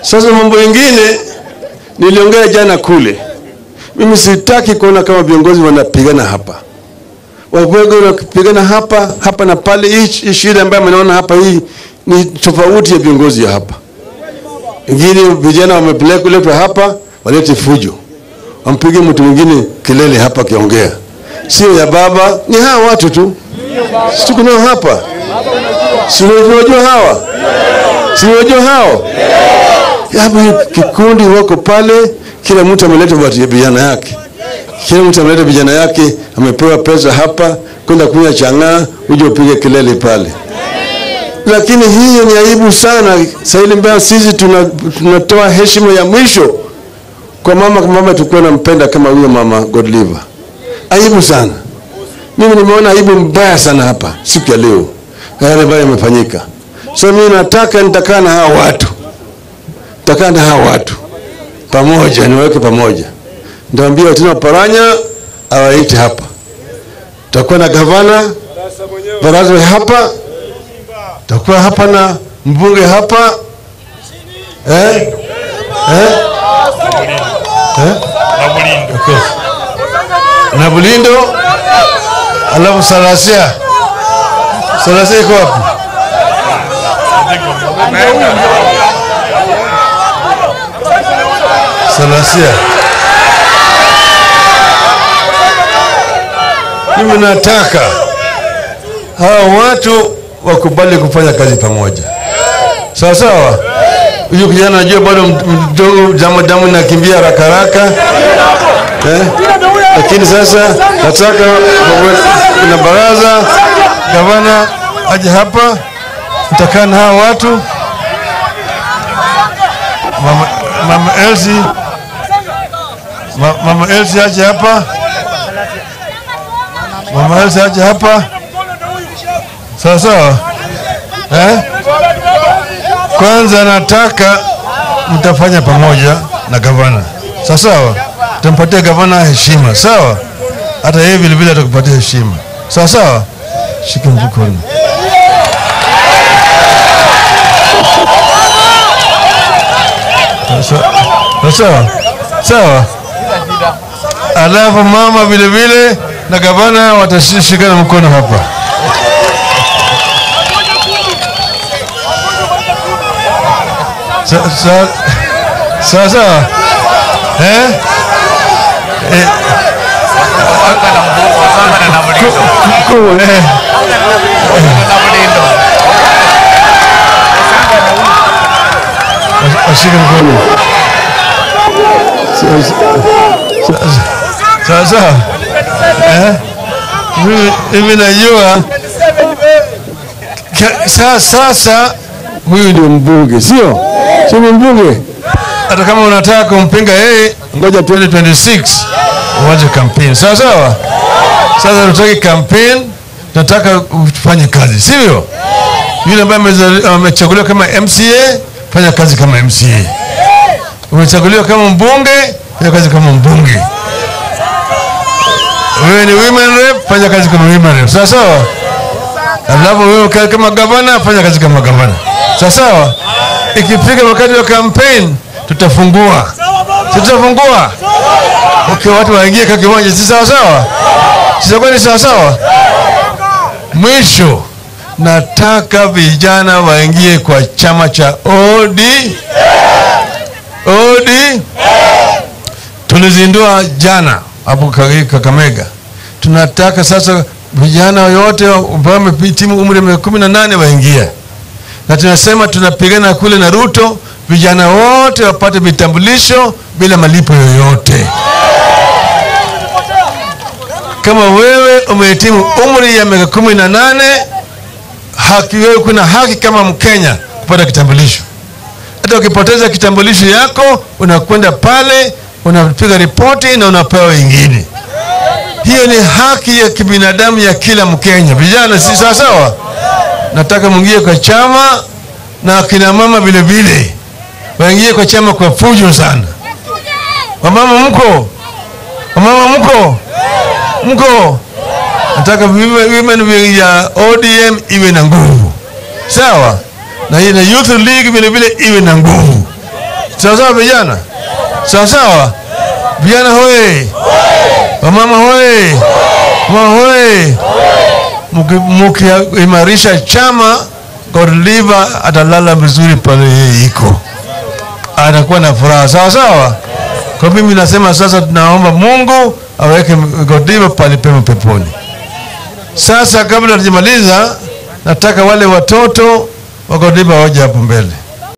Sasa mambo mengine niliongea jana kule, mimi sitaki kuona kama viongozi wanapigana hapa, wabwege wanapigana hapa hapa na pale. Hii hii shida ambayo mnaona hapa hii ni tofauti ya viongozi ya hapa. Wengine vijana wamepelekwa hapa walete fujo, wampige mtu mwingine kelele hapa akiongea, sio ya baba, ni hawa watu tu, si tuko nao hapa, si unajua hawa, si unajua hao hapa kikundi wako pale, kila mtu ameleta watu- vijana yake, kila mtu ameleta vijana yake, amepewa pesa hapa kwenda kunywa chang'aa, uje upige kelele pale. Lakini hiyo ni aibu sana. Sahili mbaya, sisi tuna- tunatoa heshima ya mwisho kwa mama, kwa mama tulikuwa nampenda kama huyo mama Godliver. Aibu sana. Mimi nimeona aibu mbaya sana hapa siku ya leo, yale ambayo yamefanyika. So mimi nataka nitakaa na hawa watu takaa na hawa watu pamoja, niwaweke pamoja. Nitaambia tena Paranya awaite hapa, tutakuwa na gavana baraza hapa, tutakuwa hapa na mbunge hapa eh? Eh? Eh? Okay. na Bulindo, alafu Salasia. Salasia iko wapi? Salasia. Mimi nataka hawa watu wakubali kufanya kazi pamoja, sawa sawa. Huyu kijana najua bado mdogo, damu damu inakimbia haraka haraka eh? Lakini sasa nataka kuna baraza, gavana aje hapa, nitakaa na hawa watu Mama, Mama Elsie Ma, Mama Elsie aje hapa. Mama Elsie aje hapa. Sawa sawa. Eh? Kwanza nataka mtafanya pamoja na gavana. Sawa sawa. Tampatia gavana heshima. Sawa? Hata yeye vile vile atakupatia heshima. Sawa sawa? Shika mkono. Sawa sawa sawa. Alafu mama vile vile na gavana watashikana mkono hapa. Sa- sa- Sawa sawa eh? Eh, ku- ku- eh. Washike mkono. Sawa sawa. Eh? Mimi- Mimi najua Ka- sa- sasa huyu ndio mbunge, sio sio ni mbunge. Hata kama unataka kumpinga yeye, ngoja 2026 uanze kampeni, sawa sawa. Sasa tutaki kampeni, tunataka ufanye kazi, sivyo? Yule ambaye amezali- amechaguliwa kama MCA, fanya kazi kama MCA. Umechaguliwa kama mbunge, fanya kazi kama mbunge. Wewe ni women rep, fanya kazi kama women rep, sawa sawa. Alafu wewe ka- kama gavana, fanya kazi kama gavana, sawa sawa. Ikifika wakati wa campaign, tutafungua, Si tutafungua okay, watu waingie kwa kiwanja, si sawa sawa? Sitakuwa ni sawa sawa. Mwisho, nataka vijana waingie kwa chama cha OD OD tulizindua jana hapo Kage- Kakamega. Tunataka sasa vijana wote ambao wamehitimu umri wa miaka kumi na nane waingie, na tunasema tunapigana kule na Ruto, vijana wote wapate vitambulisho bila malipo yoyote. Kama wewe umehitimu umri ya miaka kumi na nane haki wewe, kuna haki kama Mkenya kupata kitambulisho. Hata ukipoteza kitambulisho yako unakwenda pale unapiga ripoti na unapewa ingine. Hiyo ni haki ya kibinadamu ya kila Mkenya. Vijana, si sawa sawa? Nataka mwingie kwa chama na akina mama vile vile waingie kwa chama kwa fujo sana. Wamama mko, wamama mko, mko. Nataka women women ya ODM iwe na nguvu, sawa na hii na Youth League vile vile iwe na nguvu. Sawa sawa vijana, sawa sawa vijana hoye, wamama hoye, mama hoye. Muki- Mukiimarisha chama, Godliver atalala vizuri pale yeye iko, atakuwa na furaha. Sawa sawa. Kwa mimi nasema sasa, tunaomba Mungu aweke Godliver pale pema peponi. Sasa kabla tujamaliza, nataka wale watoto wa Godliver waje hapo mbele.